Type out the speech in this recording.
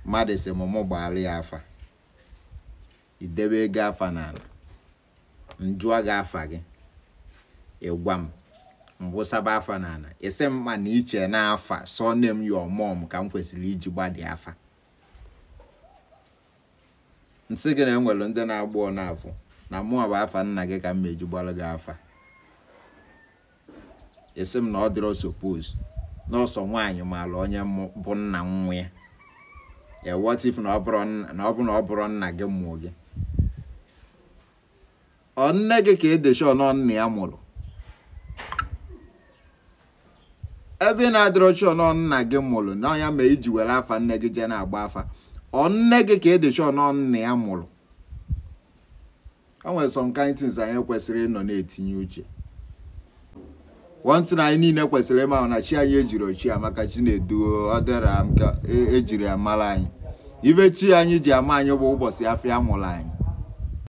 mmadụ si mụmụ gbaara ya afa idebe ego afa n'ala njụọ gị afa gị ịgwa m mbụsaba afa n'ala isi m ma na iche n'afa sọ nne m ya ọmụm ka m kwesịrị iji gbadi afa nsị gị na enwere ndị na-agba ọ n'afọ na mụọ bụ afa nna gị ka m meji gbara gị afa isi m na ọ dịrọ suppose n'ọsọ nwaanyị maara onye bụ nna nwa ya ya what if na ọ bụrụ na ọ bụrụ nna gị mụọ gị ọ nne gị ka edesha nọ nna ya mụrụ ebe ị na-adịrọ chọ nọ nna gị mụrụ n'ọnya ma iji were afa nne gị jee na-agba afa ọ nne gị ka edesha nọ nna ya mụrụ o nwere some kind things anyị kwesịrị ịnọ na-etinye uche one thing anyị niile kwesịrị ịma na chi anyị ejiri ochi amaka chi na-edu ọ dịra m ka ejiri ya mara anyị ibe chi anyị ji ama anyị bụ ụbọchị afọ ya mụrụ anyị